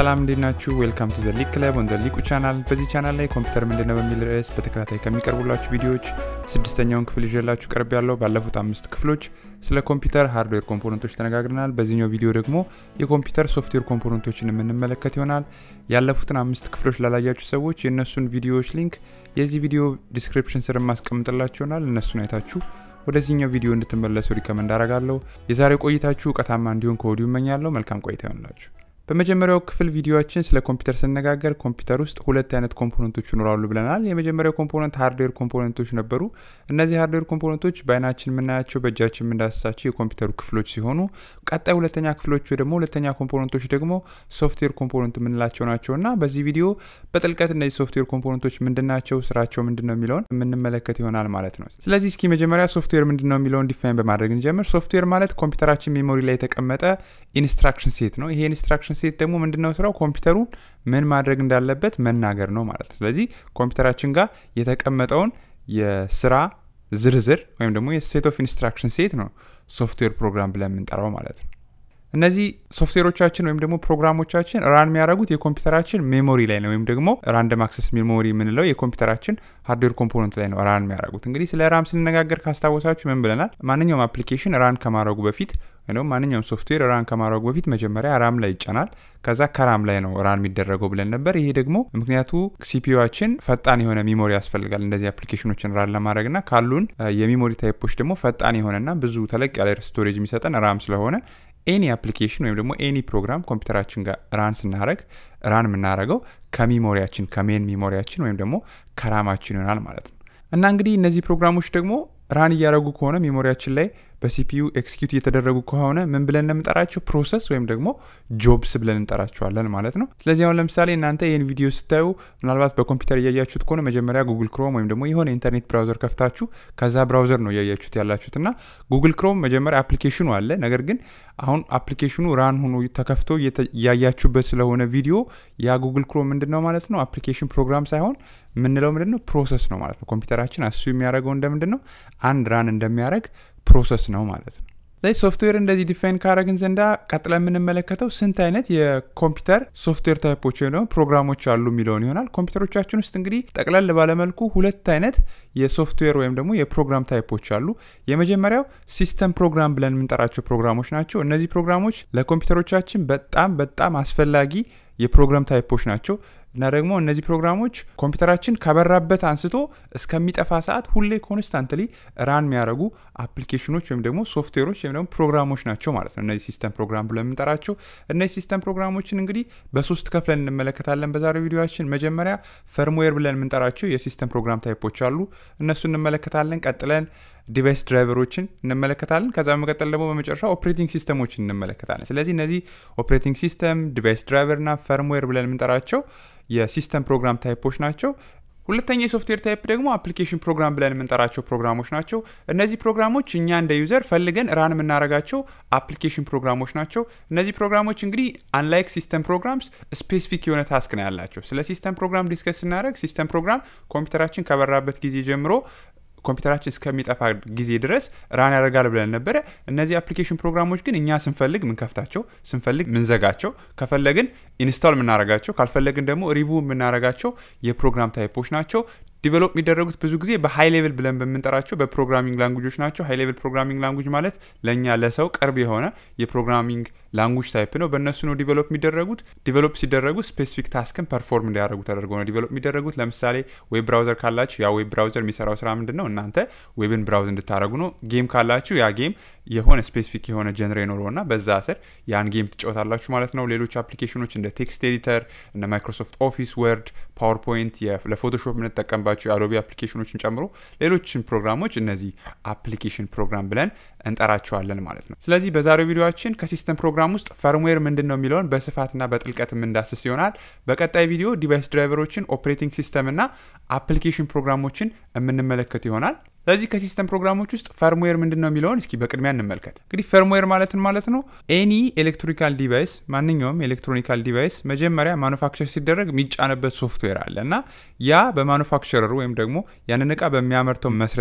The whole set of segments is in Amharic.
ሰላም እንዴት ናችሁ? ዌልካም ቱ ዘ ሊግ ክለብ ኦን ዘ ሊቁ ቻናል። በዚህ ቻናል ላይ ኮምፒውተር ምንድነው በሚል ርዕስ በተከታታይ ከሚቀርቡላችሁ ቪዲዮዎች ስድስተኛውን ክፍል ይዤላችሁ ቀርብ ያለው ባለፉት አምስት ክፍሎች ስለ ኮምፒውተር ሃርድዌር ኮምፖነንቶች ተነጋግረናል። በዚህኛው ቪዲዮ ደግሞ የኮምፒውተር ሶፍትዌር ኮምፖነንቶችን የምንመለከት ይሆናል። ያለፉትን አምስት ክፍሎች ላላያችሁ ሰዎች የእነሱን ቪዲዮዎች ሊንክ የዚህ ቪዲዮ ዲስክሪፕሽን ስር ማስቀምጥላችሁ ይሆናል። እነሱን አይታችሁ ወደዚህኛው ቪዲዮ እንድትመለሱ ሪከመንድ አረጋለሁ። የዛሬው ቆይታችሁ እውቀታማ እንዲሆን ከወዲሁ እመኛለሁ። መልካም ቆይታ ይሆንላችሁ። በመጀመሪያው ክፍል ቪዲዮችን ስለ ኮምፒውተር ስነጋገር ኮምፒውተር ውስጥ ሁለት አይነት ኮምፖነንቶች ይኖራሉ ብለናል። የመጀመሪያው ኮምፖነንት ሃርድዌር ኮምፖነንቶች ነበሩ። እነዚህ ሃርድዌር ኮምፖነንቶች በአይናችን የምናያቸው በእጃችን የምንዳስሳቸው የኮምፒውተሩ ክፍሎች ሲሆኑ ቀጣይ ሁለተኛ ክፍሎች ደግሞ ሁለተኛ ኮምፖነንቶች ደግሞ ሶፍትዌር ኮምፖነንት የምንላቸው ናቸው እና በዚህ ቪዲዮ በጥልቀት እነዚህ ሶፍትዌር ኮምፖነንቶች ምንድናቸው፣ ስራቸው ምንድን ነው የሚለውን የምንመለከት ይሆናል ማለት ነው። ስለዚህ እስኪ መጀመሪያ ሶፍትዌር ምንድን ነው የሚለውን ዲፋይን በማድረግ እንጀምር። ሶፍትዌር ማለት ኮምፒውተራችን ሜሞሪ ላይ የተቀመጠ ኢንስትራክሽን ሴት ነው። ይሄ ኢንስትራክሽን ሴት ደግሞ ምንድነው ስራው? ኮምፒውተሩን ምን ማድረግ እንዳለበት መናገር ነው ማለት ነው። ስለዚህ ኮምፒውተራችን ጋር የተቀመጠውን የስራ ዝርዝር ወይም ደግሞ የሴት ኦፍ ኢንስትራክሽን ሴት ነው ሶፍትዌር ፕሮግራም ብለን የምንጠራው ማለት ነው። እነዚህ ሶፍትዌሮቻችን ወይም ደግሞ ፕሮግራሞቻችን ራን የሚያደርጉት የኮምፒውተራችን ሜሞሪ ላይ ነው ወይም ደግሞ ራንደም አክሰስ ሜሞሪ የምንለው የኮምፒውተራችን ሃርድዌር ኮምፖነንት ላይ ነው ራን የሚያደርጉት። እንግዲህ ስለ ራም ስንነጋገር ካስታወሳችሁ ምን ብለናል? ማንኛውም አፕሊኬሽን ራን ከማድረጉ በፊት ወይም ማንኛውም ሶፍትዌር ራን ከማድረጉ በፊት መጀመሪያ ራም ላይ ይጫናል። ከዛ ከራም ላይ ነው ራን የሚደረገው ብለን ነበር። ይሄ ደግሞ ምክንያቱ ሲፒዩችን ፈጣን የሆነ ሚሞሪ ያስፈልጋል እንደዚህ አፕሊኬሽኖችን ራን ለማድረግ ና ካሉን የሚሞሪ ታይፖች ደግሞ ፈጣን የሆነና ብዙ ተለቅ ያለ ስቶሬጅ የሚሰጠን ራም ስለሆነ ኤኒ አፕሊኬሽን ወይም ደግሞ ኤኒ ፕሮግራም ኮምፒውተራችን ጋር ራን ስናደረግ ራን የምናደረገው ከሚሞሪያችን ከሜን ሚሞሪያችን ወይም ደግሞ ከራማችን ይሆናል ማለት ነው። እና እንግዲህ እነዚህ ፕሮግራሞች ደግሞ ራን እያደረጉ ከሆነ ሜሞሪያችን ላይ በሲፒዩ ኤክስኪዩት እየተደረጉ ከሆነ ምን ብለን እንደምንጠራቸው ፕሮሰስ ወይም ደግሞ ጆብስ ብለን እንጠራቸዋለን ማለት ነው። ስለዚህ አሁን ለምሳሌ እናንተ ይህን ቪዲዮ ስታዩ ምናልባት በኮምፒውተር እያያችሁት ከሆነ መጀመሪያ ጉግል ክሮም ወይም ደግሞ የሆነ ኢንተርኔት ብራውዘር ከፍታችሁ ከዛ ብራውዘር ነው እያያችሁት ያላችሁት እና ጉግል ክሮም መጀመሪያ አፕሊኬሽኑ አለ። ነገር ግን አሁን አፕሊኬሽኑ ራን ሆኖ ተከፍቶ እያያችሁበት ስለሆነ ቪዲዮ ያ ጉግል ክሮም ምንድን ነው ማለት ነው አፕሊኬሽን ፕሮግራም ሳይሆን የምንለው ምንድን ነው ፕሮሰስ ነው ማለት ነው። ኮምፒውተራችን አሱ የሚያደርገው እንደምንድን ነው አንድ ራን እንደሚያደርግ ፕሮሰስ ነው ማለት ነው። ላይ ሶፍትዌር እንደዚህ ዲፋይን ካረግን ዘንዳ ቀጥለ የምንመለከተው ስንት አይነት የኮምፒውተር ሶፍትዌር ታይፖች ወይ ደግሞ ፕሮግራሞች አሉ የሚለውን ይሆናል። ኮምፒውተሮቻችን ውስጥ እንግዲህ ጠቅለል ባለመልኩ ሁለት አይነት የሶፍትዌር ወይም ደግሞ የፕሮግራም ታይፖች አሉ። የመጀመሪያው ሲስተም ፕሮግራም ብለን የምንጠራቸው ፕሮግራሞች ናቸው። እነዚህ ፕሮግራሞች ለኮምፒውተሮቻችን በጣም በጣም አስፈላጊ የፕሮግራም ታይፖች ናቸው እና ደግሞ እነዚህ ፕሮግራሞች ኮምፒውተራችን ከበራበት አንስቶ እስከሚጠፋ ሰዓት ሁሌ ኮንስታንትሊ ራን የሚያደርጉ አፕሊኬሽኖች ወይም ደግሞ ሶፍትዌሮች ወይም ደግሞ ፕሮግራሞች ናቸው ማለት ነው። እነዚህ ሲስተም ፕሮግራም ብለን የምንጠራቸው እነዚህ ሲስተም ፕሮግራሞችን እንግዲህ በሶስት ከፍለን እንመለከታለን በዛሬው ቪዲዮችን። መጀመሪያ ፈርምዌር ብለን የምንጠራቸው የሲስተም ፕሮግራም ታይፖች አሉ፣ እነሱ እንመለከታለን። ቀጥለን ዲቫይስ ድራይቨሮችን እንመለከታለን። ከዛ በመቀጠል ደግሞ በመጨረሻ ኦፕሬቲንግ ሲስተሞችን እንመለከታለን። ስለዚህ እነዚህ ኦፕሬቲንግ ሲስተም፣ ዲቫይስ ድራይቨር እና ፈርምዌር ብለን የምንጠራቸው የሲስተም ፕሮግራም ታይፖች ናቸው። ሁለተኛ የሶፍትዌር ታይፕ ደግሞ አፕሊኬሽን ፕሮግራም ብለን የምንጠራቸው ፕሮግራሞች ናቸው። እነዚህ ፕሮግራሞች እኛ እንደ ዩዘር ፈልገን ራን የምናደርጋቸው አፕሊኬሽን ፕሮግራሞች ናቸው። እነዚህ ፕሮግራሞች እንግዲህ አንላይክ ሲስተም ፕሮግራምስ ስፔሲፊክ የሆነ ታስክ ነው ያላቸው። ስለ ሲስተም ፕሮግራም ዲስከስ ስናደርግ ሲስተም ፕሮግራም ኮምፒውተራችን ከበራበት ጊዜ ጀምሮ ኮምፒውተራችን እስከሚጠፋ ጊዜ ድረስ ራን ያደርጋል ብለን ነበረ። እነዚህ አፕሊኬሽን ፕሮግራሞች ግን እኛ ስንፈልግ ምንከፍታቸው፣ ስንፈልግ ምንዘጋቸው፣ ከፈለግን ኢንስታል የምናደርጋቸው፣ ካልፈለግን ደግሞ ሪቪው የምናደርጋቸው የፕሮግራም ታይፖች ናቸው። ዲቨሎፕ የሚደረጉት ብዙ ጊዜ በሀይ ሌቭል ብለን በምንጠራቸው በፕሮግራሚንግ ላንጉጆች ናቸው። ሀይ ሌቭል ፕሮግራሚንግ ላንጉጅ ማለት ለእኛ ለሰው ቅርብ የሆነ የፕሮግራሚንግ ላንጉጅ ታይፕ ነው። በእነሱ ነው ዲቨሎፕ የሚደረጉት። ዲቨሎፕ ሲደረጉ ስፔሲፊክ ታስክን ፐርፎርም እንዲያደርጉ ተደርጎ ነው ዲቨሎፕ የሚደረጉት። ለምሳሌ ዌብ ብራውዘር ካላችሁ ያ ዌብ ብራውዘር የሚሰራው ስራ ምንድን ነው? እናንተ ዌብን ብራውዝ እንድታደረጉ ነው። ጌም ካላችሁ ያ ጌም የሆነ ስፔሲፊክ የሆነ ጀንሬ ኖረውና በዛ ስር ያን ጌም ትጫወታላችሁ ማለት ነው። ሌሎች አፕሊኬሽኖች እንደ ቴክስት ኤዲተር፣ እንደ ማይክሮሶፍት ኦፊስ፣ ወርድ፣ ፓወርፖይንት ለፎቶሾፕ የምንጠቀምባቸው የአዶቢ አፕሊኬሽኖችን ጨምሮ ሌሎችን ፕሮግራሞች እነዚህ አፕሊኬሽን ፕሮግራም ብለን እንጠራቸዋለን ማለት ነው። ስለዚህ በዛሬው ቪዲዮችን ከሲስተም ፕሮግራም ውስጥ ፈርምዌር ምንድን ነው የሚለውን በስፋትና በጥልቀት የምንዳስስ ይሆናል። በቀጣይ ቪዲዮ ዲቫይስ ድራይቨሮችን፣ ኦፕሬቲንግ ሲስተም እና አፕሊኬሽን ፕሮግራሞችን የምንመለከት ይሆናል። ስለዚህ ከሲስተም ፕሮግራሞች ውስጥ ፈርምዌር ምንድን ነው የሚለውን እስኪ በቅድሚያ እንመልከት። እንግዲህ ፈርምዌር ማለትን ማለት ነው ኤኒ ኤሌክትሮኒካል ዲቫይስ ማንኛውም ኤሌክትሮኒካል ዲቫይስ መጀመሪያ ማኑፋክቸር ሲደረግ የሚጫንበት ሶፍትዌር አለ እና ያ በማኑፋክቸረሩ ወይም ደግሞ ያንን እቃ በሚያመርተው መስሪያ ቤት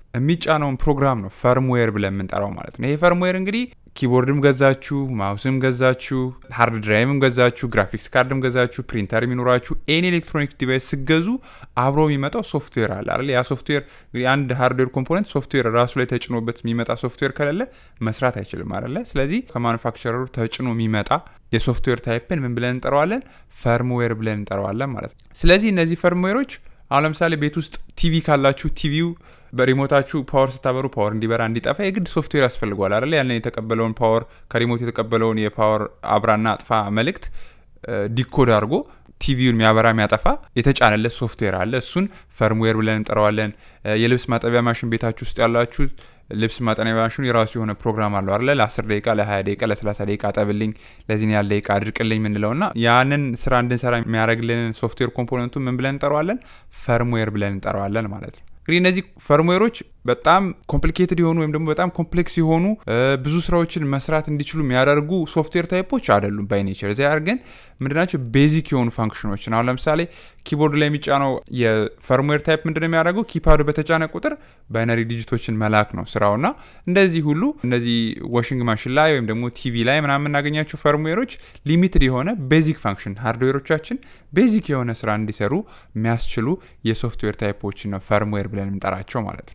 የሚጫነውን ፕሮግራም ነው ፈርምዌር ብለን የምንጠራው ማለት ነው። ይሄ ፈርምዌር እንግዲህ ኪቦርድም ገዛችሁ፣ ማውስም ገዛችሁ፣ ሃርድ ድራይቭም ገዛችሁ፣ ግራፊክስ ካርድም ገዛችሁ፣ ፕሪንተር የሚኖራችሁ ኤኒ ኤሌክትሮኒክ ዲቫይስ ስገዙ አብሮ የሚመጣው ሶፍትዌር አለ አይደል? ያ ሶፍትዌር አንድ ሃርድዌር ኮምፖነንት ሶፍትዌር ራሱ ላይ ተጭኖበት የሚመጣ ሶፍትዌር ከሌለ መስራት አይችልም አይደለ? ስለዚህ ከማኑፋክቸረሩ ተጭኖ የሚመጣ የሶፍትዌር ታይፕን ምን ብለን እንጠራዋለን? ፈርምዌር ብለን እንጠራዋለን ማለት ነው። ስለዚህ እነዚህ ፈርምዌሮች አሁን ለምሳሌ ቤት ውስጥ ቲቪ ካላችሁ ቲቪው በሪሞታችሁ ፓወር ስታበሩ ፓወር እንዲበራ እንዲጠፋ የግድ ሶፍትዌር ያስፈልገዋል አይደለ? ያንን የተቀበለውን ፓወር ከሪሞት የተቀበለውን የፓወር አብራና አጥፋ መልእክት ዲኮድ አድርጎ ቲቪውን የሚያበራ የሚያጠፋ የተጫነለት ሶፍትዌር አለ። እሱን ፈርምዌር ብለን እንጠራዋለን። የልብስ ማጠቢያ ማሽን ቤታችሁ ውስጥ ያላችሁ ልብስ ማጠቢያ ማሽኑ የራሱ የሆነ ፕሮግራም አለው አለ ለ10 ደቂቃ፣ ለ20 ደቂቃ፣ ለ30 ደቂቃ አጠብልኝ፣ ለዚህን ያህል ደቂቃ አድርቅልኝ ምንለው እና ያንን ስራ እንድንሰራ የሚያደርግልንን ሶፍትዌር ኮምፖነንቱ ምን ብለን እንጠራዋለን? ፈርምዌር ብለን እንጠራዋለን ማለት ነው። እንግዲህ እነዚህ ፈርምዌሮች በጣም ኮምፕሊኬትድ የሆኑ ወይም ደግሞ በጣም ኮምፕሌክስ የሆኑ ብዙ ስራዎችን መስራት እንዲችሉ የሚያደርጉ ሶፍትዌር ታይፖች አይደሉም ባይ ኔቸር። እዚያ ግን ምንድናቸው ቤዚክ የሆኑ ፋንክሽኖችን አሁን ለምሳሌ ኪቦርድ ላይ የሚጫነው የፈርምዌር ታይፕ ምንድነው የሚያደርገው? ኪፓዱ በተጫነ ቁጥር ባይነሪ ዲጂቶችን መላክ ነው ስራውና እንደዚህ ሁሉ እነዚህ ዋሽንግ ማሽን ላይ ወይም ደግሞ ቲቪ ላይ ምናምን የምናገኛቸው ፈርምዌሮች ሊሚትድ የሆነ ቤዚክ ፋንክሽን ሃርድዌሮቻችን ቤዚክ የሆነ ስራ እንዲሰሩ የሚያስችሉ የሶፍትዌር ታይፖችን ነው ፈርምዌር ብለን የምንጠራቸው ማለት ነው።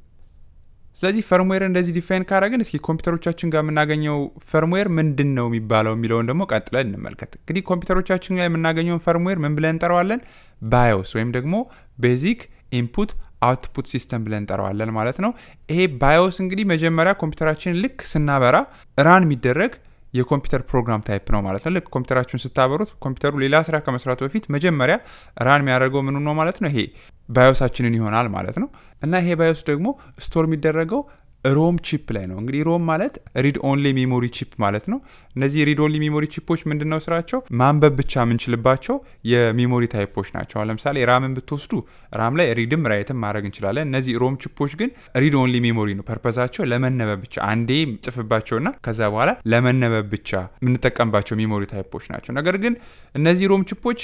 ስለዚህ ፈርምዌር እንደዚህ ዲፋይን ካደረግን እስኪ ኮምፒውተሮቻችን ጋር የምናገኘው ፈርምዌር ምንድን ነው የሚባለው የሚለውን ደግሞ ቀጥለን እንመልከት። እንግዲህ ኮምፒውተሮቻችን ጋር የምናገኘውን ፈርምዌር ምን ብለን እንጠራዋለን? ባዮስ ወይም ደግሞ ቤዚክ ኢንፑት አውትፑት ሲስተም ብለን እንጠራዋለን ማለት ነው። ይሄ ባዮስ እንግዲህ መጀመሪያ ኮምፒውተራችን ልክ ስናበራ ራን የሚደረግ የኮምፒውተር ፕሮግራም ታይፕ ነው ማለት ነው። ልክ ኮምፒውተራችሁን ስታበሩት ኮምፒውተሩ ሌላ ስራ ከመስራቱ በፊት መጀመሪያ ራን የሚያደርገው ምኑ ነው ማለት ነው። ይሄ ባዮሳችንን ይሆናል ማለት ነው። እና ይሄ ባዮስ ደግሞ ስቶር የሚደረገው ሮም ቺፕ ላይ ነው። እንግዲህ ሮም ማለት ሪድ ኦንሊ ሜሞሪ ቺፕ ማለት ነው። እነዚህ ሪድ ኦንሊ ሜሞሪ ቺፖች ምንድን ነው ስራቸው? ማንበብ ብቻ የምንችልባቸው የሜሞሪ ታይፖች ናቸው። ለምሳሌ ራምን ብትወስዱ ራም ላይ ሪድም ራይትም ማድረግ እንችላለን። እነዚህ ሮም ቺፖች ግን ሪድ ኦንሊ ሜሞሪ ነው። ፐርፐዛቸው ለመነበብ ብቻ አንዴ ጽፍባቸውና ከዛ በኋላ ለመነበብ ብቻ የምንጠቀምባቸው ሜሞሪ ታይፖች ናቸው። ነገር ግን እነዚህ ሮም ቺፖች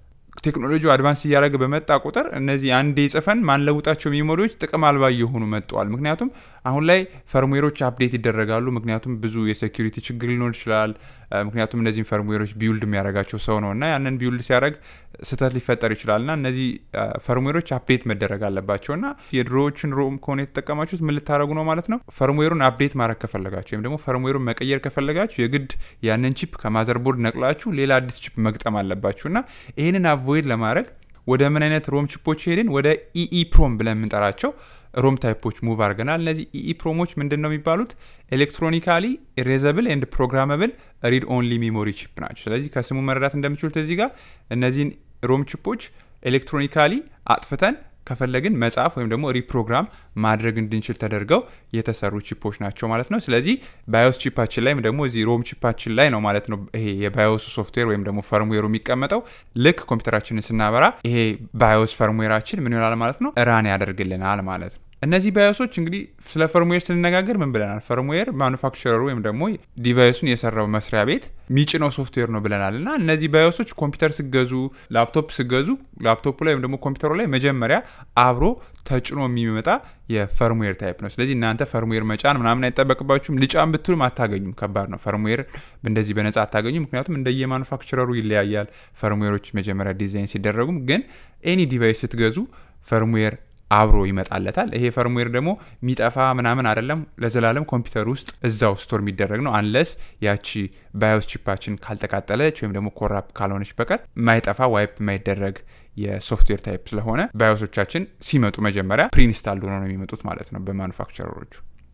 ቴክኖሎጂው አድቫንስ እያደረገ በመጣ ቁጥር እነዚህ አንዴ ጽፈን ማንለውጣቸው ሜሞሪዎች ጥቅም አልባ እየሆኑ መጥተዋል። ምክንያቱም አሁን ላይ ፈርምዌሮች አፕዴት ይደረጋሉ። ምክንያቱም ብዙ የሴኪሪቲ ችግር ሊኖር ይችላል። ምክንያቱም እነዚህም ፈርምዌሮች ቢውልድ የሚያደርጋቸው ሰው ነው እና ያንን ቢውልድ ሲያደርግ ስህተት ሊፈጠር ይችላል እና እነዚህ ፈርምዌሮች አፕዴት መደረግ አለባቸው እና የድሮዎችን ሮም ከሆነ የተጠቀማችሁት ምን ልታደረጉ ነው ማለት ነው። ፈርምዌሩን አፕዴት ማድረግ ከፈለጋችሁ ወይም ደግሞ ፈርምዌሩን መቀየር ከፈለጋችሁ የግድ ያንን ቺፕ ከማዘርቦርድ ነቅላችሁ ሌላ አዲስ ቺፕ መግጠም አለባችሁ እና ይህንን አቮይድ ለማድረግ ወደ ምን አይነት ሮም ቺፖች ሄድን? ወደ ኢኢ ፕሮም ብለን የምንጠራቸው ሮም ታይፖች ሙቭ አድርገናል። እነዚህ ኢኢ ፕሮሞች ምንድን ነው የሚባሉት? ኤሌክትሮኒካሊ ኢሬዘብል ኤንድ ፕሮግራመብል ሪድ ኦንሊ ሜሞሪ ቺፕ ናቸው። ስለዚህ ከስሙ መረዳት እንደምችሉት እዚህ ጋር እነዚህን ሮም ቺፖች ኤሌክትሮኒካሊ አጥፍተን ከፈለግን መጻፍ ወይም ደግሞ ሪፕሮግራም ማድረግ እንድንችል ተደርገው የተሰሩ ቺፖች ናቸው ማለት ነው። ስለዚህ ባዮስ ቺፓችን ላይ ደግሞ እዚህ ሮም ቺፓችን ላይ ነው ማለት ነው ይሄ የባዮስ ሶፍትዌር ወይም ደግሞ ፈርምዌሩ የሚቀመጠው። ልክ ኮምፒውተራችንን ስናበራ ይሄ ባዮስ ፈርምዌራችን ምን ይሆናል ማለት ነው ራን ያደርግልናል ማለት ነው። እነዚህ ባዮሶች እንግዲህ ስለ ፈርምዌር ስንነጋገር ምን ብለናል? ፈርምዌር ማኑፋክቸረሩ ወይም ደግሞ ዲቫይሱን የሰራው መስሪያ ቤት ሚጭነው ሶፍትዌር ነው ብለናል። እና እነዚህ ባዮሶች ኮምፒውተር ስገዙ፣ ላፕቶፕ ስገዙ ላፕቶፑ ላይ ወይም ደግሞ ኮምፒውተሩ ላይ መጀመሪያ አብሮ ተጭኖ የሚመጣ የፈርምዌር ታይፕ ነው። ስለዚህ እናንተ ፈርምዌር መጫን ምናምን አይጠበቅባችሁም። ልጫን ብትሉም አታገኙም። ከባድ ነው። ፈርምዌር እንደዚህ በነጻ አታገኙም። ምክንያቱም እንደየማኑፋክቸረሩ ይለያያል። ፈርምዌሮች መጀመሪያ ዲዛይን ሲደረጉም፣ ግን ኤኒ ዲቫይስ ስትገዙ ፈርምዌር አብሮ ይመጣለታል። ይሄ ፈርምዌር ደግሞ የሚጠፋ ምናምን አይደለም። ለዘላለም ኮምፒውተር ውስጥ እዛው ስቶር የሚደረግ ነው። አንለስ ያቺ ባዮስ ቺፓችን ካልተቃጠለች ወይም ደግሞ ኮራፕት ካልሆነች በቀር ማይጠፋ ዋይፕ የማይደረግ የሶፍትዌር ታይፕ ስለሆነ ባዮሶቻችን ሲመጡ መጀመሪያ ፕሪኢንስታልድ ሆነው ነው የሚመጡት ማለት ነው በማኑፋክቸረሮቹ።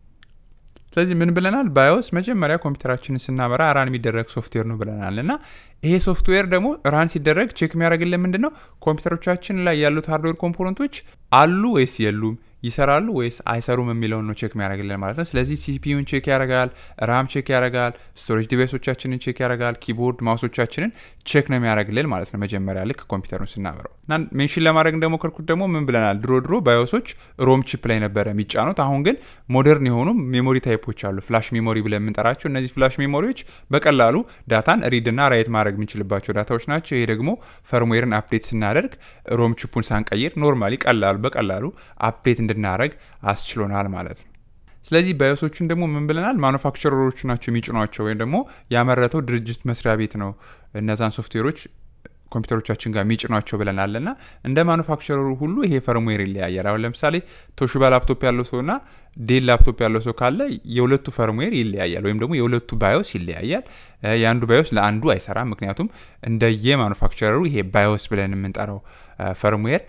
ስለዚህ ምን ብለናል? ባዮስ መጀመሪያ ኮምፒውተራችንን ስናበራ ራን የሚደረግ ሶፍትዌር ነው ብለናል። እና ይሄ ሶፍትዌር ደግሞ ራን ሲደረግ ቼክ የሚያደርግልን ምንድን ነው? ኮምፒውተሮቻችን ላይ ያሉት ሃርድዌር ኮምፖነንቶች አሉ ወይስ የሉም ይሰራሉ ወይስ አይሰሩም የሚለውን ነው ቼክ የሚያደርግልን ማለት ነው። ስለዚህ ሲፒዩን ቼክ ያደርጋል፣ ራም ቼክ ያደርጋል፣ ስቶሬጅ ዲቫይሶቻችንን ቼክ ያደርጋል፣ ኪቦርድ ማውሶቻችንን ቼክ ነው የሚያደርግልን ማለት ነው። መጀመሪያ ልክ ኮምፒውተሩን ስናበረው እና ሜንሽን ለማድረግ እንደሞከርኩት ደግሞ ምን ብለናል? ድሮ ድሮ ባዮሶች ሮም ቺፕ ላይ ነበረ የሚጫኑት። አሁን ግን ሞደርን የሆኑ ሜሞሪ ታይፖች አሉ፣ ፍላሽ ሜሞሪ ብለን የምንጠራቸው። እነዚህ ፍላሽ ሜሞሪዎች በቀላሉ ዳታን ሪድ እና ራይት ማድረግ የምንችልባቸው ዳታዎች ናቸው። ይሄ ደግሞ ፈርምዌርን አፕዴት ስናደርግ ሮም ቺፑን ሳንቀይር ኖርማሊ ቀላሉ በቀላሉ አፕዴት እንድናደረግ አስችሎናል ማለት ነው። ስለዚህ ባዮሶቹን ደግሞ ምን ብለናል? ማኑፋክቸረሮቹ ናቸው የሚጭኗቸው ወይም ደግሞ ያመረተው ድርጅት መስሪያ ቤት ነው እነዛን ሶፍትዌሮች ኮምፒውተሮቻችን ጋር የሚጭኗቸው ብለናል እና እንደ ማኑፋክቸረሩ ሁሉ ይሄ ፈርምዌር ይለያያል። አሁን ለምሳሌ ቶሽባ ላፕቶፕ ያለው ሰው እና ዴል ላፕቶፕ ያለው ሰው ካለ የሁለቱ ፈርምዌር ይለያያል፣ ወይም ደግሞ የሁለቱ ባዮስ ይለያያል። የአንዱ ባዮስ ለአንዱ አይሰራም። ምክንያቱም እንደየ ማኑፋክቸረሩ ይሄ ባዮስ ብለን የምንጠራው ፈርምዌር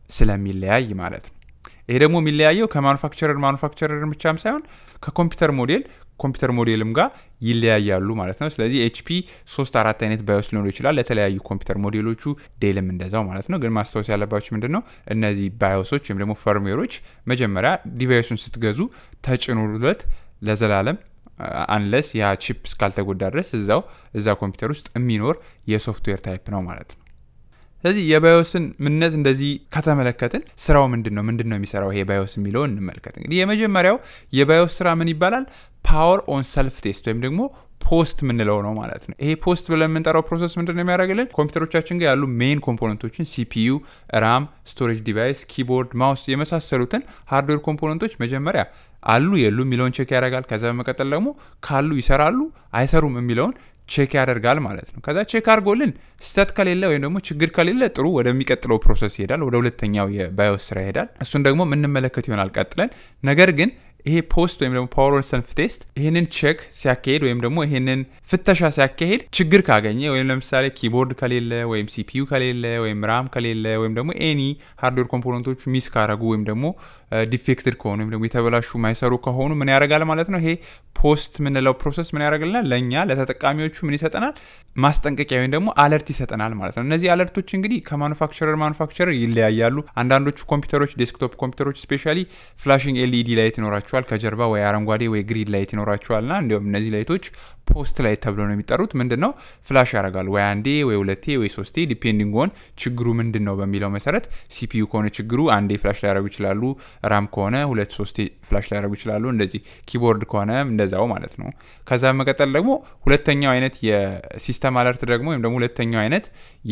ስለሚለያይ ማለት ነው። ይሄ ደግሞ የሚለያየው ከማኑፋክቸረር ማኑፋክቸረር ብቻም ሳይሆን ከኮምፒውተር ሞዴል ኮምፒውተር ሞዴልም ጋር ይለያያሉ ማለት ነው። ስለዚህ ኤችፒ ሶስት አራት አይነት ባዮስ ሊኖሩ ይችላል ለተለያዩ ኮምፒውተር ሞዴሎቹ፣ ዴልም እንደዛው ማለት ነው። ግን ማስታወስ ያለባቸው ምንድን ነው እነዚህ ባዮሶች ወይም ደግሞ ፈርምዌሮች መጀመሪያ ዲቫይሱን ስትገዙ ተጭኑለት ለዘላለም አንለስ ያ ቺፕ እስካልተጎዳ ድረስ እዛው እዛ ኮምፒውተር ውስጥ የሚኖር የሶፍትዌር ታይፕ ነው ማለት ነው። ስለዚህ የባዮስን ምንነት እንደዚህ ከተመለከትን ስራው ምንድን ነው ምንድን ነው የሚሰራው ይሄ ባዮስ የሚለውን እንመልከት። እንግዲህ የመጀመሪያው የባዮስ ስራ ምን ይባላል? ፓወር ኦን ሰልፍ ቴስት ወይም ደግሞ ፖስት ምንለው ነው ማለት ነው። ይሄ ፖስት ብለን የምንጠራው ፕሮሰስ ምንድን ነው የሚያደርግልን? ኮምፒውተሮቻችን ጋር ያሉ ሜይን ኮምፖነንቶችን ሲፒዩ፣ ራም፣ ስቶሬጅ ዲቫይስ፣ ኪቦርድ፣ ማውስ የመሳሰሉትን ሃርድዌር ኮምፖነንቶች መጀመሪያ አሉ የሉ የሚለውን ቼክ ያደርጋል። ከዛ በመቀጠል ደግሞ ካሉ ይሰራሉ አይሰሩም የሚለውን ቼክ ያደርጋል ማለት ነው። ከዛ ቼክ አድርጎልን ስህተት ከሌለ ወይም ደግሞ ችግር ከሌለ ጥሩ ወደሚቀጥለው ፕሮሰስ ይሄዳል፣ ወደ ሁለተኛው የባዮስ ስራ ይሄዳል። እሱን ደግሞ የምንመለከት ይሆናል ቀጥለን። ነገር ግን ይሄ ፖስት ወይም ደግሞ ፓወር ኦን ሰልፍ ቴስት ይህንን ቼክ ሲያካሄድ ወይም ደግሞ ይህንን ፍተሻ ሲያካሄድ ችግር ካገኘ ወይም ለምሳሌ ኪቦርድ ከሌለ ወይም ሲፒዩ ከሌለ ወይም ራም ከሌለ ወይም ደግሞ ኤኒ ሃርድዌር ኮምፖነንቶች ሚስ ካረጉ ወይም ደግሞ ዲፌክትድ ከሆኑ ወይም ደግሞ የተበላሹ ማይሰሩ ከሆኑ ምን ያደርጋል ማለት ነው። ይሄ ፖስት የምንለው ፕሮሰስ ምን ያደርግልናል? ለእኛ ለተጠቃሚዎቹ ምን ይሰጠናል? ማስጠንቀቂያ ወይም ደግሞ አለርት ይሰጠናል ማለት ነው። እነዚህ አለርቶች እንግዲህ ከማኑፋክቸረር ማኑፋክቸረር ይለያያሉ። አንዳንዶቹ ኮምፒውተሮች ዴስክቶፕ ኮምፒውተሮች ስፔሻሊ ፍላሽንግ ኤልኢዲ ላይት ይኖራቸዋል ከጀርባ ወይ አረንጓዴ ወይ ግሪን ላይት ይኖራቸዋል ና እንዲሁም እነዚህ ላይቶች ፖስት ላይት ተብሎ ነው የሚጠሩት። ምንድን ነው ፍላሽ ያደርጋሉ ወይ አንዴ ወይ ሁለቴ ወይ ሶስቴ ዲፔንዲንግ ኦን ችግሩ ምንድን ነው በሚለው መሰረት ሲፒዩ ከሆነ ችግሩ አንዴ ፍላሽ ሊያደርጉ ይችላሉ። ራም ከሆነ ሁለት ሶስቴ ፍላሽ ሊያደርጉ ይችላሉ። እንደዚህ ኪቦርድ ከሆነ እንደዛው ማለት ነው። ከዛ በመቀጠል ደግሞ ሁለተኛው አይነት የሲስተም አለርት ደግሞ ወይም ደግሞ ሁለተኛው አይነት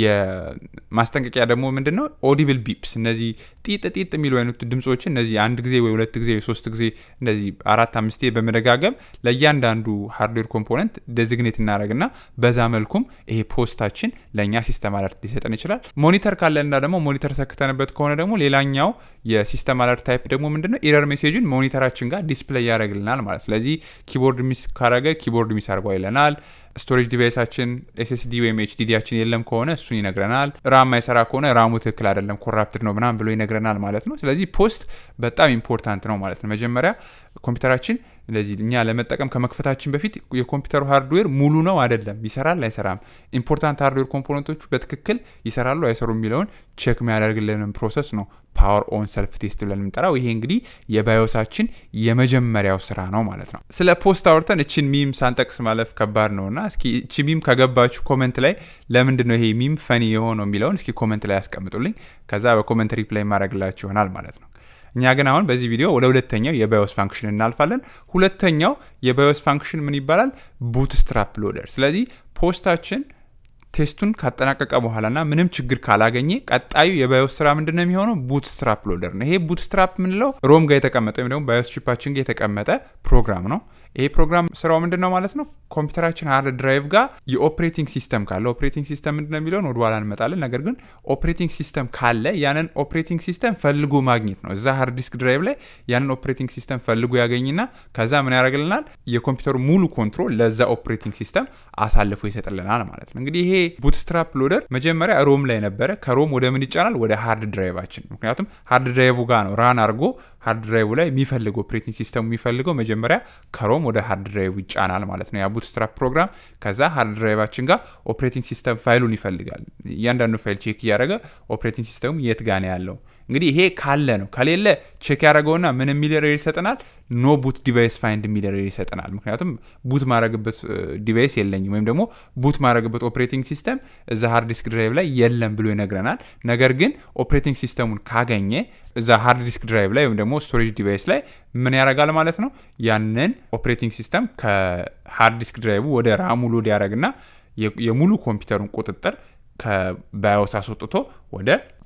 የማስጠንቀቂያ ደግሞ ምንድን ነው ኦዲብል ቢፕስ፣ እነዚህ ጢጥ ጢጥ የሚሉ አይነት ድምፆችን እነዚህ አንድ ጊዜ ወይ ሁለት ጊዜ ወይ ሶስት ጊዜ እንደዚህ አራት አምስቴ በመደጋገም ለእያንዳንዱ ሃርድዌር ኮምፖነንት ዴዚግኔት እናደረግና በዛ መልኩም ይሄ ፖስታችን ለእኛ ሲስተም አለርት ሊሰጠን ይችላል። ሞኒተር ካለና ደግሞ ሞኒተር ሰክተንበት ከሆነ ደግሞ ሌላኛው የሲስተም አለርት ታይፕ ደግሞ ምንድነው ኢረር ሜሴጅን ሞኒተራችን ጋር ዲስፕሌይ ያደርግልናል ማለት ስለዚህ ኪቦርድ ሚስ ካረገ ኪቦርድ ሚስ አርጓ ይለናል። ስቶሬጅ ዲቫይሳችን ኤስኤስዲ ወይም ኤችዲዲያችን የለም ከሆነ እሱን ይነግረናል። ራም ማይሰራ ከሆነ ራሙ ትክክል አይደለም ኮራፕትድ ነው ምናምን ብሎ ይነግረናል ማለት ነው። ስለዚህ ፖስት በጣም ኢምፖርታንት ነው ማለት ነው። መጀመሪያ ኮምፒውተራችን እንደዚህ እኛ ለመጠቀም ከመክፈታችን በፊት የኮምፒውተሩ ሃርድዌር ሙሉ ነው አይደለም፣ ይሰራል አይሰራም፣ ኢምፖርታንት ሃርድዌር ኮምፖነንቶቹ በትክክል ይሰራሉ አይሰሩ የሚለውን ቼክ የሚያደርግልንን ፕሮሰስ ነው ፓወር ኦን ሰልፍ ቴስት ብለን የምንጠራው። ይሄ እንግዲህ የባዮሳችን የመጀመሪያው ስራ ነው ማለት ነው። ስለ ፖስት አውርተን እችን ሚም ሳንጠቅስ ማለፍ ከባድ ነውና እስኪ እቺ ሚም ከገባችሁ ኮመንት ላይ ለምንድን ነው ይሄ ሚም ፈኒ የሆነው የሚለውን እስኪ ኮመንት ላይ ያስቀምጡልኝ። ከዛ በኮመንት ሪፕላይ ማድረግላችሁ ይሆናል ማለት ነው። እኛ ግን አሁን በዚህ ቪዲዮ ወደ ሁለተኛው የባዮስ ፋንክሽን እናልፋለን። ሁለተኛው የባዮስ ፋንክሽን ምን ይባላል? ቡትስትራፕ ሎደር። ስለዚህ ፖስታችን ቴስቱን ካጠናቀቀ በኋላና ምንም ችግር ካላገኘ ቀጣዩ የባዮስ ስራ ምንድን ነው የሚሆነው? ቡትስትራፕ ሎደር ነው። ይሄ ቡትስትራፕ የምንለው ሮም ጋር የተቀመጠ ወይም ደግሞ ባዮስ ቺፓችን ጋር የተቀመጠ ፕሮግራም ነው። ይሄ ፕሮግራም ስራው ምንድን ነው ማለት ነው? ኮምፒውተራችን ሃርድ ድራይቭ ጋር የኦፕሬቲንግ ሲስተም ካለ ኦፕሬቲንግ ሲስተም ምንድን ነው የሚለውን ወደ ኋላ እንመጣለን። ነገር ግን ኦፕሬቲንግ ሲስተም ካለ ያንን ኦፕሬቲንግ ሲስተም ፈልጎ ማግኘት ነው። እዛ ሃርድ ዲስክ ድራይቭ ላይ ያንን ኦፕሬቲንግ ሲስተም ፈልጎ ያገኝና ከዛ ምን ያደርግልናል? የኮምፒውተሩ ሙሉ ኮንትሮል ለዛ ኦፕሬቲንግ ሲስተም አሳልፎ ይሰጥልናል ማለት ነው። እንግዲህ ይሄ ቡትስትራፕ ሎደር መጀመሪያ ሮም ላይ ነበረ። ከሮም ወደ ምን ይጫናል? ወደ ሃርድ ድራይቫችን። ምክንያቱም ሃርድ ድራይቭ ጋር ነው ራን አድርጎ ሃርድ ድራይቭ ላይ የሚፈልገው ኦፕሬቲንግ ሲስተሙ የሚፈልገው መጀመሪያ ከሮም ወደ ሃርድ ድራይቭ ይጫናል ማለት ነው ያ ቡትስትራፕ ፕሮግራም። ከዛ ሃርድ ድራይቫችን ጋር ኦፕሬቲንግ ሲስተም ፋይሉን ይፈልጋል። እያንዳንዱ ፋይል ቼክ እያደረገ ኦፕሬቲንግ ሲስተሙ የት ጋ ነው ያለው እንግዲህ ይሄ ካለ ነው። ከሌለ ቼክ ያደረገውና ምን የሚል ኤረር ይሰጠናል? ኖ ቡት ዲቫይስ ፋይንድ የሚል ኤረር ይሰጠናል። ምክንያቱም ቡት ማድረግበት ዲቫይስ የለኝም ወይም ደግሞ ቡት ማድረግበት ኦፕሬቲንግ ሲስተም እዛ ሃርድ ዲስክ ድራይቭ ላይ የለም ብሎ ይነግረናል። ነገር ግን ኦፕሬቲንግ ሲስተሙን ካገኘ እዛ ሃርድ ዲስክ ድራይቭ ላይ ወይም ደግሞ ስቶሬጅ ዲቫይስ ላይ ምን ያደርጋል ማለት ነው? ያንን ኦፕሬቲንግ ሲስተም ከሃርድ ዲስክ ድራይቭ ወደ ራሙ ሎድ ያደረግና የሙሉ ኮምፒውተሩን ቁጥጥር ከባዮስ አስወጥቶ ወደ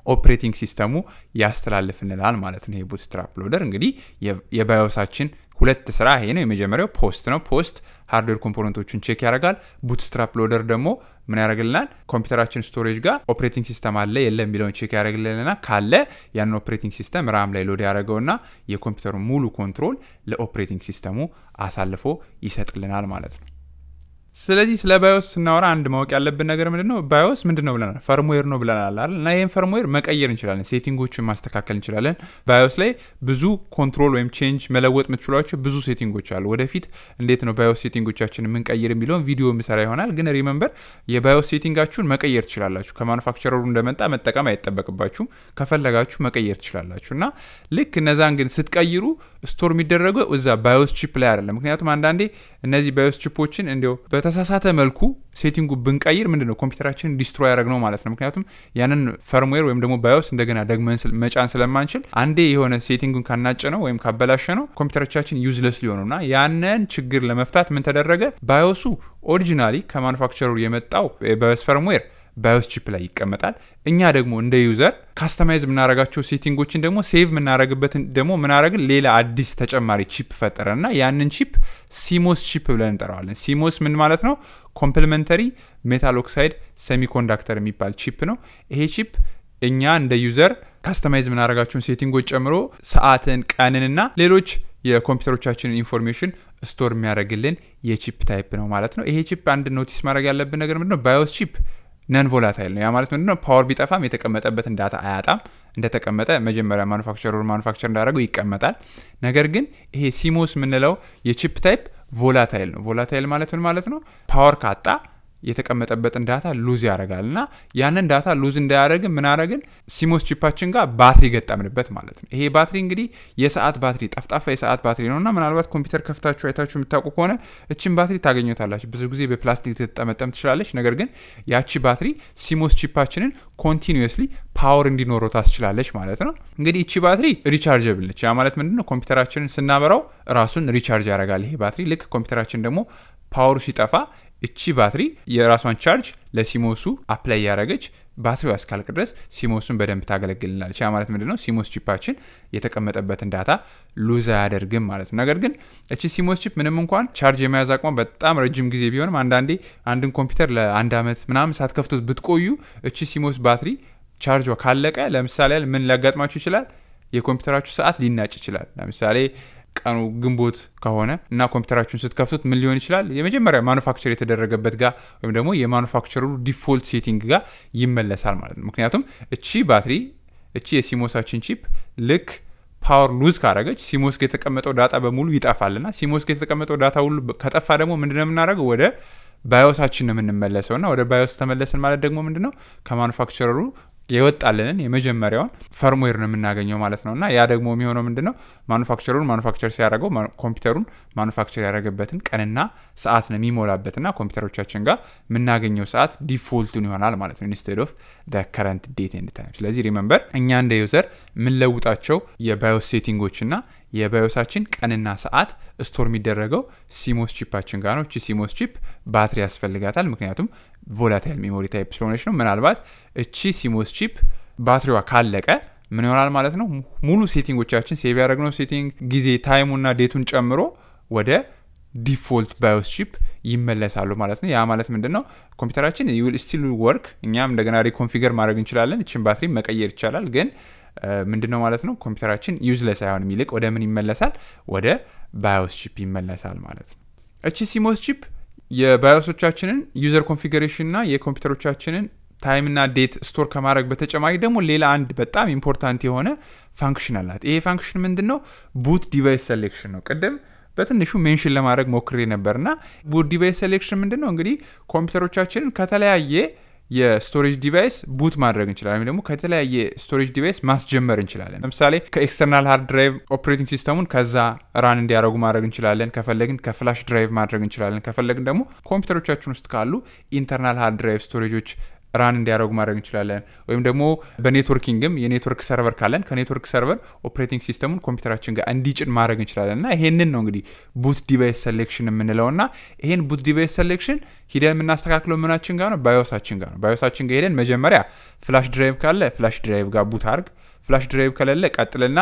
ኦፕሬቲንግ ሲስተሙ ያስተላልፍልናል ማለት ነው። ይሄ ቡትስትራፕ ሎደር እንግዲህ የባዮሳችን ሁለት ስራ ይሄ ነው። የመጀመሪያው ፖስት ነው። ፖስት ሃርድዌር ኮምፖነንቶቹን ቼክ ያደርጋል። ቡትስትራፕ ሎደር ደግሞ ምን ያደርግልናል? ኮምፒውተራችን ስቶሬጅ ጋር ኦፕሬቲንግ ሲስተም አለ የለ የሚለውን ቼክ ያደርግልንና ካለ ያንን ኦፕሬቲንግ ሲስተም ራም ላይ ሎድ ያደረገውና የኮምፒውተሩ ሙሉ ኮንትሮል ለኦፕሬቲንግ ሲስተሙ አሳልፎ ይሰጥልናል ማለት ነው። ስለዚህ ስለ ባዮስ ስናወራ አንድ ማወቅ ያለብን ነገር ምንድን ነው? ባዮስ ምንድን ነው ብለናል? ፈርምዌር ነው ብለናል አይደል? እና ይህን ፈርምዌር መቀየር እንችላለን፣ ሴቲንጎችን ማስተካከል እንችላለን። ባዮስ ላይ ብዙ ኮንትሮል ወይም ቼንጅ መለወጥ የምትችሏቸው ብዙ ሴቲንጎች አሉ። ወደፊት እንዴት ነው ባዮስ ሴቲንጎቻችን የምንቀይር የሚለውን ቪዲዮ የምሰራ ይሆናል። ግን ሪመምበር የባዮስ ሴቲንጋችሁን መቀየር ትችላላችሁ። ከማኑፋክቸረሩ እንደመጣ መጠቀም አይጠበቅባችሁም። ከፈለጋችሁ መቀየር ትችላላችሁ። እና ልክ እነዛን ግን ስትቀይሩ ስቶር የሚደረገው እዛ ባዮስ ቺፕ ላይ አይደለም። ምክንያቱም አንዳንዴ እነዚህ ባዮስ ቺፖችን እንዲያው በተሳሳተ መልኩ ሴቲንጉ ብንቀይር ምንድን ነው ኮምፒውተራችንን ዲስትሮይ ያደረግ ነው ማለት ነው። ምክንያቱም ያንን ፈርምዌር ወይም ደግሞ ባዮስ እንደገና ደግመን መጫን ስለማንችል አንዴ የሆነ ሴቲንጉን ካናጨ ነው ወይም ካበላሸ ነው ኮምፒውተሮቻችን ዩዝለስ ሊሆኑ እና ያንን ችግር ለመፍታት ምን ተደረገ? ባዮሱ ኦሪጂናሊ ከማኑፋክቸሩ የመጣው የባዮስ ፈርምዌር ባዮስ ቺፕ ላይ ይቀመጣል። እኛ ደግሞ እንደ ዩዘር ካስተማይዝ የምናደርጋቸው ሴቲንጎችን ደግሞ ሴቭ የምናደርግበትን ደግሞ ምናደረግን ሌላ አዲስ ተጨማሪ ቺፕ ፈጠረ እና ያንን ቺፕ ሲሞስ ቺፕ ብለን እንጠራዋለን። ሲሞስ ምን ማለት ነው? ኮምፕሊመንተሪ ሜታል ኦክሳይድ ሴሚኮንዳክተር የሚባል ቺፕ ነው። ይሄ ቺፕ እኛ እንደ ዩዘር ካስተማይዝ የምናደርጋቸውን ሴቲንጎች ጨምሮ ሰዓትን፣ ቀንንና ሌሎች የኮምፒውተሮቻችንን ኢንፎርሜሽን ስቶር የሚያደርግልን የቺፕ ታይፕ ነው ማለት ነው። ይሄ ቺፕ አንድ ኖቲስ ማድረግ ያለብን ነገር ምንድነው? ባዮስ ቺፕ ነን ቮላታይል ነው። ያ ማለት ምንድነው? ፓወር ቢጠፋም የተቀመጠበትን ዳታ አያጣም። እንደተቀመጠ መጀመሪያ ማኑፋክቸሩ ማኑፋክቸር እንዳደረገው ይቀመጣል። ነገር ግን ይሄ ሲሞስ የምንለው የቺፕ ታይፕ ቮላታይል ነው። ቮላታይል ማለት ምን ማለት ነው? ፓወር ካጣ የተቀመጠበትን ዳታ ሉዝ ያደርጋል እና ያንን ዳታ ሉዝ እንዳያደረግን ምን አረግን ሲሞስ ቺፓችን ጋር ባትሪ ገጠምንበት ማለት ነው። ይሄ ባትሪ እንግዲህ የሰዓት ባትሪ ጠፍጣፋ የሰዓት ባትሪ ነው እና ምናልባት ኮምፒውተር ከፍታችሁ አይታችሁ የምታውቁ ከሆነ እችን ባትሪ ታገኘታላችሁ። ብዙ ጊዜ በፕላስቲክ ልትጠመጠም ትችላለች። ነገር ግን ያቺ ባትሪ ሲሞስ ቺፓችንን ኮንቲኒየስሊ ፓወር እንዲኖረው ታስችላለች ማለት ነው። እንግዲህ እቺ ባትሪ ሪቻርጀብል ነች። ያ ማለት ምንድነው? ኮምፒውተራችንን ስናበራው ራሱን ሪቻርጅ ያደርጋል ይሄ ባትሪ። ልክ ኮምፒውተራችን ደግሞ ፓወሩ ሲጠፋ እቺ ባትሪ የራሷን ቻርጅ ለሲሞሱ አፕላይ ያደረገች ባትሪዋ እስካልቅ ድረስ ሲሞሱን በደንብ ታገለግልናለች። ያ ማለት ምንድነው? ሲሞስ ቺፓችን የተቀመጠበትን ዳታ ሉዝ አያደርግም ማለት ነው። ነገር ግን እቺ ሲሞስ ቺፕ ምንም እንኳን ቻርጅ የመያዝ አቅሟ በጣም ረጅም ጊዜ ቢሆንም አንዳንዴ አንድን ኮምፒውተር ለአንድ ዓመት ምናምን ሳትከፍቱት ብትቆዩ እቺ ሲሞስ ባትሪ ቻርጇ ካለቀ ለምሳሌ ምን ሊያጋጥማችሁ ይችላል? የኮምፒውተራችሁ ሰዓት ሊናጭ ይችላል። ለምሳሌ ቀኑ ግንቦት ከሆነ እና ኮምፒውተራችሁን ስትከፍቱት ምን ሊሆን ይችላል? የመጀመሪያ ማኑፋክቸር የተደረገበት ጋር ወይም ደግሞ የማኑፋክቸሩ ዲፎልት ሴቲንግ ጋር ይመለሳል ማለት ነው። ምክንያቱም እቺ ባትሪ እቺ የሲሞሳችን ቺፕ ልክ ፓወር ሉዝ ካረገች ሲሞስ ጋር የተቀመጠው ዳታ በሙሉ ይጠፋልና ሲሞስ ጋር የተቀመጠው ዳታ ሁሉ ከጠፋ ደግሞ ምንድነው የምናደርገው? ወደ ባዮሳችን ነው የምንመለሰው እና ወደ ባዮስ ተመለስን ማለት ደግሞ ምንድነው ከማኑፋክቸረሩ የወጣልንን የመጀመሪያውን ፈርምዌር ነው የምናገኘው ማለት ነው። እና ያ ደግሞ የሚሆነው ምንድነው ማኑፋክቸሩን ማኑፋክቸር ሲያደርገው ኮምፒውተሩን ማኑፋክቸር ያደረገበትን ቀንና ሰዓት ነው የሚሞላበትና ኮምፒውተሮቻችን ጋር የምናገኘው ሰዓት ዲፎልቱን ይሆናል ማለት ነው ኢንስቴድ ኦፍ ከረንት ዴት ኤንድ ታይም። ስለዚህ ሪመምበር እኛ እንደ ዩዘር የምንለውጣቸው የባዮስ ሴቲንጎች እና የባዮሳችን ቀንና ሰዓት ስቶር የሚደረገው ሲሞስ ቺፓችን ጋር ነው። እቺ ሲሞስ ቺፕ ባትሪ ያስፈልጋታል፣ ምክንያቱም ቮላታይል ሜሞሪ ታይፕ ስለሆነች ነው። ምናልባት እቺ ሲሞስ ቺፕ ባትሪዋ ካለቀ ምን ይሆናል ማለት ነው? ሙሉ ሴቲንጎቻችን ሴቭ ያደረግነው ሴቲንግ ጊዜ ታይሙና ዴቱን ጨምሮ ወደ ዲፎልት ባዮስ ቺፕ ይመለሳሉ ማለት ነው። ያ ማለት ምንድን ነው? ኮምፒውተራችን ዩል ስቲል ወርክ፣ እኛም እንደገና ሪኮንፊገር ማድረግ እንችላለን። እችን ባትሪ መቀየር ይቻላል ግን ምንድን ነው ማለት ነው ኮምፒውተራችን ዩዝለስ አይሆንም። ይልቅ ወደ ምን ይመለሳል? ወደ ባዮስ ቺፕ ይመለሳል ማለት ነው። እቺ ሲሞስ ቺፕ የባዮሶቻችንን ዩዘር ኮንፊገሬሽን እና የኮምፒውተሮቻችንን ታይምና ዴት ስቶር ከማድረግ በተጨማሪ ደግሞ ሌላ አንድ በጣም ኢምፖርታንት የሆነ ፋንክሽን አላት። ይሄ ፋንክሽን ምንድን ነው? ቡት ዲቫይስ ሴሌክሽን ነው። ቅድም በትንሹ ሜንሽን ለማድረግ ሞክሬ ነበርና ቡት ዲቫይስ ሴሌክሽን ምንድን ነው? እንግዲህ ኮምፒውተሮቻችንን ከተለያየ የስቶሬጅ ዲቫይስ ቡት ማድረግ እንችላለን፣ ወይም ደግሞ ከተለያየ ስቶሬጅ ዲቫይስ ማስጀመር እንችላለን። ለምሳሌ ከኤክስተርናል ሃርድ ድራይቭ ኦፕሬቲንግ ሲስተሙን ከዛ ራን እንዲያደርጉ ማድረግ እንችላለን። ከፈለግን ከፍላሽ ድራይቭ ማድረግ እንችላለን። ከፈለግን ደግሞ ኮምፒውተሮቻችን ውስጥ ካሉ ኢንተርናል ሃርድ ድራይቭ ስቶሬጆች ራን እንዲያደርጉ ማድረግ እንችላለን። ወይም ደግሞ በኔትወርኪንግም የኔትወርክ ሰርቨር ካለን ከኔትወርክ ሰርቨር ኦፕሬቲንግ ሲስተሙን ኮምፒውተራችን ጋር እንዲጭን ማድረግ እንችላለን እና ይሄንን ነው እንግዲህ ቡት ዲቫይስ ሴሌክሽን የምንለው እና ይሄን ቡት ዲቫይስ ሴሌክሽን ሂደን የምናስተካክለው ምናችን ጋር ነው? ባዮሳችን ጋር ነው። ባዮሳችን ጋር ሄደን መጀመሪያ ፍላሽ ድራይቭ ካለ ፍላሽ ድራይቭ ጋር ቡት አርግ ፍላሽ ድራይቭ ከሌለ ቀጥልና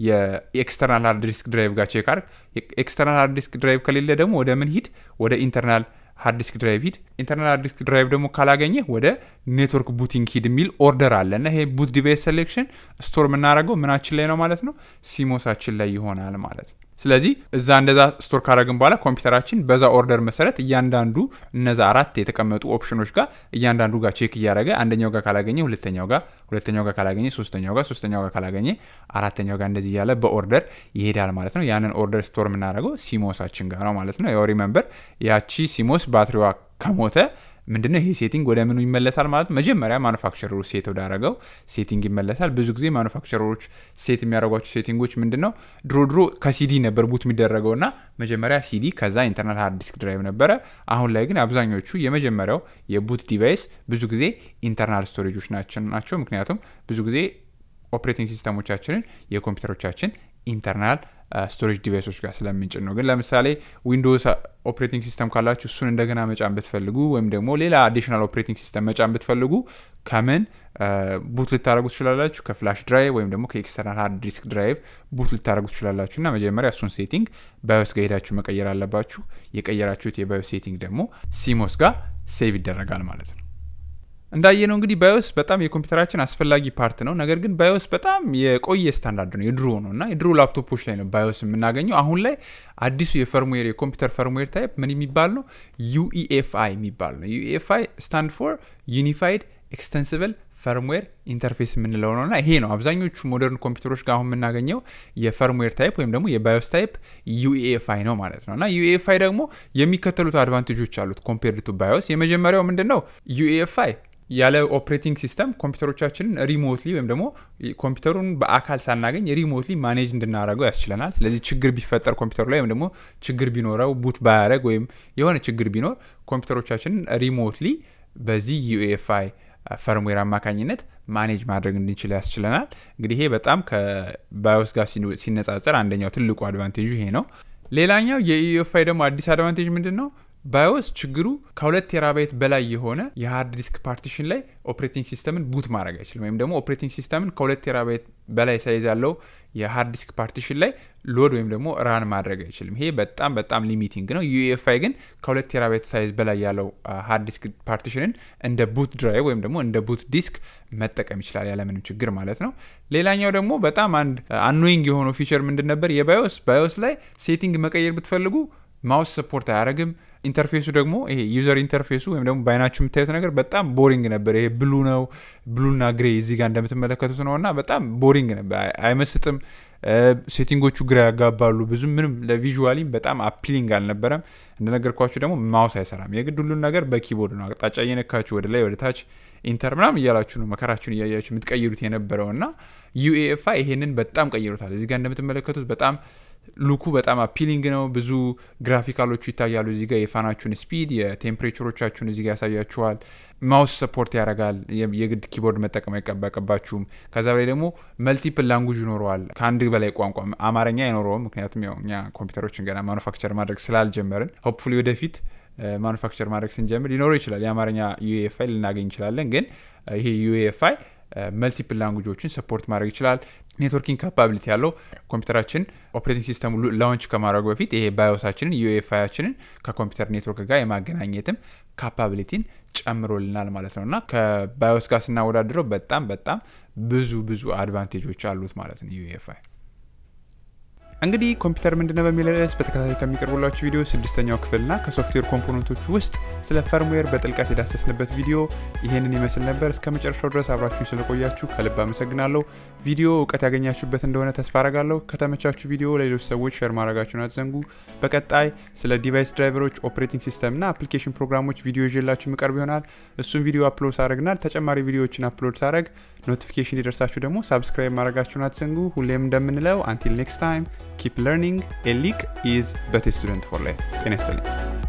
የኤክስተርናል ሃርድ ዲስክ ድራይቭ ጋር ቼክ አርግ። ኤክስተርናል ሃርድ ዲስክ ድራይቭ ከሌለ ደግሞ ወደ ምን ሂድ? ወደ ኢንተርናል ሃርድ ዲስክ ድራይቭ ሂድ። ኢንተርናል ሃርድ ዲስክ ድራይቭ ደግሞ ካላገኘ ወደ ኔትወርክ ቡቲንግ ሂድ የሚል ኦርደር አለ እና ይሄ ቡት ዲቫይስ ሴሌክሽን ስቶር የምናደርገው ምናችን ላይ ነው ማለት ነው፣ ሲሞሳችን ላይ ይሆናል ማለት ነው። ስለዚህ እዛ እንደዛ ስቶር ካደረግን በኋላ ኮምፒውተራችን በዛ ኦርደር መሰረት እያንዳንዱ እነዛ አራት የተቀመጡ ኦፕሽኖች ጋር እያንዳንዱ ጋር ቼክ እያደረገ አንደኛው ጋር ካላገኘ ሁለተኛው ጋር ሁለተኛው ጋር ካላገኘ ሶስተኛው ጋር ሶስተኛው ጋር ካላገኘ አራተኛው ጋር እንደዚህ እያለ በኦርደር ይሄዳል ማለት ነው። ያንን ኦርደር ስቶር የምናደርገው ሲሞሳችን ጋር ነው ማለት ነው። ያው ሪመምበር ያቺ ሲሞስ ባትሪዋ ከሞተ ምንድነው ይሄ ሴቲንግ ወደ ምኑ ይመለሳል ማለት ነው። መጀመሪያ ማኑፋክቸረሩ ሴት ወዳረገው ሴቲንግ ይመለሳል። ብዙ ጊዜ ማኑፋክቸረሮች ሴት የሚያደርጓቸው ሴቲንጎች ምንድን ነው? ድሮ ድሮ ከሲዲ ነበር ቡት የሚደረገው እና መጀመሪያ ሲዲ ከዛ ኢንተርናል ሃርድ ዲስክ ድራይቭ ነበረ። አሁን ላይ ግን አብዛኞቹ የመጀመሪያው የቡት ዲቫይስ ብዙ ጊዜ ኢንተርናል ስቶሬጆች ናቸው። ምክንያቱም ብዙ ጊዜ ኦፕሬቲንግ ሲስተሞቻችንን የኮምፒውተሮቻችን ኢንተርናል ስቶሬጅ ዲቫይሶች ጋር ስለምንጭን ነው። ግን ለምሳሌ ዊንዶውስ ኦፕሬቲንግ ሲስተም ካላችሁ እሱን እንደገና መጫን ብትፈልጉ ወይም ደግሞ ሌላ አዲሽናል ኦፕሬቲንግ ሲስተም መጫን ብትፈልጉ ከምን ቡት ልታደረጉ ትችላላችሁ? ከፍላሽ ድራይቭ ወይም ደግሞ ከኤክስተርናል ሃርድ ዲስክ ድራይቭ ቡት ልታደረጉ ትችላላችሁ። እና መጀመሪያ እሱን ሴቲንግ ባዮስ ጋር ሄዳችሁ መቀየር አለባችሁ። የቀየራችሁት የባዮስ ሴቲንግ ደግሞ ሲሞስ ጋር ሴቭ ይደረጋል ማለት ነው። እንዳየነው እንግዲህ ባዮስ በጣም የኮምፒውተራችን አስፈላጊ ፓርት ነው። ነገር ግን ባዮስ በጣም የቆየ ስታንዳርድ ነው፣ የድሮ ነው እና የድሮ ላፕቶፖች ላይ ነው ባዮስ የምናገኘው። አሁን ላይ አዲሱ የፈርምዌር የኮምፒውተር ፈርምዌር ታይፕ ምን የሚባል ነው? ዩኢኤፍአይ የሚባል ነው። ዩኢኤፍአይ ስታንድ ፎር ዩኒፋይድ ኤክስተንስብል ፈርምዌር ኢንተርፌስ የምንለው ነው እና ይሄ ነው አብዛኞቹ ሞደርን ኮምፒውተሮች ጋር አሁን የምናገኘው የፈርምዌር ታይፕ ወይም ደግሞ የባዮስ ታይፕ ዩኤኤፍአይ ነው ማለት ነው እና ዩኤኤፍአይ ደግሞ የሚከተሉት አድቫንቴጆች አሉት ኮምፔርድ ቱ ባዮስ። የመጀመሪያው ምንድን ነው? ዩኤኤፍአይ ያለ ኦፕሬቲንግ ሲስተም ኮምፒውተሮቻችንን ሪሞትሊ ወይም ደግሞ ኮምፒውተሩን በአካል ሳናገኝ ሪሞትሊ ማኔጅ እንድናደርገው ያስችለናል። ስለዚህ ችግር ቢፈጠር ኮምፒውተሩ ላይ ወይም ደግሞ ችግር ቢኖረው ቡት ባያደረግ ወይም የሆነ ችግር ቢኖር ኮምፒውተሮቻችንን ሪሞትሊ በዚህ ዩኤፍአይ ፈርምዌር አማካኝነት ማኔጅ ማድረግ እንድንችል ያስችለናል። እንግዲህ ይሄ በጣም ከባዮስ ጋር ሲነጻጸር አንደኛው ትልቁ አድቫንቴጁ ይሄ ነው። ሌላኛው የዩኤፍአይ ደግሞ አዲስ አድቫንቴጅ ምንድን ነው? ባዮስ ችግሩ ከሁለት ቴራባይት በላይ የሆነ የሃርድ ዲስክ ፓርቲሽን ላይ ኦፕሬቲንግ ሲስተምን ቡት ማድረግ አይችልም። ወይም ደግሞ ኦፕሬቲንግ ሲስተምን ከሁለት ቴራባይት በላይ ሳይዝ ያለው የሃርድ ዲስክ ፓርቲሽን ላይ ሎድ ወይም ደግሞ ራን ማድረግ አይችልም። ይሄ በጣም በጣም ሊሚቲንግ ነው። ዩኤፍአይ ግን ከሁለት ቴራባይት ሳይዝ በላይ ያለው ሃርድ ዲስክ ፓርቲሽንን እንደ ቡት ድራይቭ ወይም ደግሞ እንደ ቡት ዲስክ መጠቀም ይችላል ያለምንም ችግር ማለት ነው። ሌላኛው ደግሞ በጣም አንድ አኖይንግ የሆነው ፊቸር ምንድን ነበር? የባዮስ ባዮስ ላይ ሴቲንግ መቀየር ብትፈልጉ ማውስ ሰፖርት አያደርግም። ኢንተርፌሱ ደግሞ ይሄ ዩዘር ኢንተርፌሱ ወይም ደግሞ በአይናችሁ የምታዩት ነገር በጣም ቦሪንግ ነበር። ይሄ ብሉ ነው ብሉና ግሬ እዚህ ጋር እንደምትመለከቱት ነው እና በጣም ቦሪንግ ነበር፣ አይመስጥም። ሴቲንጎቹ ግራ ያጋባሉ። ብዙም ምንም ለቪዥዋሊ በጣም አፒሊንግ አልነበረም። እንደነገርኳችሁ ደግሞ ማውስ አይሰራም። የግድ ሁሉን ነገር በኪቦርድ ነው አቅጣጫ እየነካችሁ ወደ ላይ ወደ ታች ኢንተር ምናምን እያላችሁ ነው መከራችሁን እያያችሁ የምትቀይሩት የነበረው እና ዩኤኤፍአይ ይሄንን በጣም ቀይሩታል። እዚህ ጋር እንደምትመለከቱት በጣም ሉኩ በጣም አፒሊንግ ነው። ብዙ ግራፊካሎቹ ይታያሉ። እዚህ ጋር የፋናችሁን ስፒድ፣ የቴምፕሬቸሮቻችሁን እዚህ ጋር ያሳያችኋል። ማውስ ሰፖርት ያደርጋል። የግድ ኪቦርድ መጠቀም አይጠበቅባችሁም። ከዛ በላይ ደግሞ መልቲፕል ላንጉጅ ይኖረዋል። ከአንድ በላይ ቋንቋ አማርኛ አይኖረውም። ምክንያቱም ያው እኛ ኮምፒውተሮችን ገና ማኑፋክቸር ማድረግ ስላልጀመርን ሆፕፉሊ ወደፊት ማኑፋክቸር ማድረግ ስንጀምር ሊኖረው ይችላል። የአማርኛ ዩኤፍአይ ልናገኝ እንችላለን። ግን ይሄ ዩኤፍአይ መልቲፕል ላንጉጆችን ሰፖርት ማድረግ ይችላል። ኔትወርኪንግ ካፓቢሊቲ ያለው ኮምፒውተራችን ኦፕሬቲንግ ሲስተሙ ላውንች ከማድረጉ በፊት ይሄ ባዮሳችንን ዩኤፍአያችንን ከኮምፒውተር ኔትወርክ ጋር የማገናኘትም ካፓቢሊቲን ጨምሮልናል ማለት ነው እና ከባዮስ ጋር ስናወዳድረው በጣም በጣም ብዙ ብዙ አድቫንቴጆች አሉት ማለት ነው ዩኤፍአይ። እንግዲህ ኮምፒውተር ምንድነው በሚል ርዕስ በተከታታይ ከሚቀርቡላችሁ ቪዲዮ ስድስተኛው ክፍልና ከሶፍትዌር ኮምፖነንቶች ውስጥ ስለ ፈርምዌር በጥልቀት የዳሰስንበት ቪዲዮ ይሄንን ይመስል ነበር። እስከ መጨረሻው ድረስ አብራችሁ ስለቆያችሁ ከልብ አመሰግናለሁ። ቪዲዮ እውቀት ያገኛችሁበት እንደሆነ ተስፋ አረጋለሁ። ከተመቻችሁ ቪዲዮ ለሌሎች ሰዎች ሼር ማድረጋችሁን አትዘንጉ። በቀጣይ ስለ ዲቫይስ ድራይቨሮች፣ ኦፕሬቲንግ ሲስተም እና አፕሊኬሽን ፕሮግራሞች ቪዲዮ ይዤላችሁ ምቀርብ ይሆናል። እሱም ቪዲዮ አፕሎድ ሳደርግናል ተጨማሪ ቪዲዮዎችን አፕሎድ ሳደርግ ኖቲፊኬሽን ሊደርሳችሁ ደግሞ ሳብስክራይብ ማድረጋችሁን አትዘንጉ። ሁሌም እንደምንለው አንቲል ኔክስት ታይም ኪፕ ለርኒንግ ኤ ሊቅ ኢዝ በት ስቱደንት ፎር ላይፍ። ጤና ይስጥልኝ።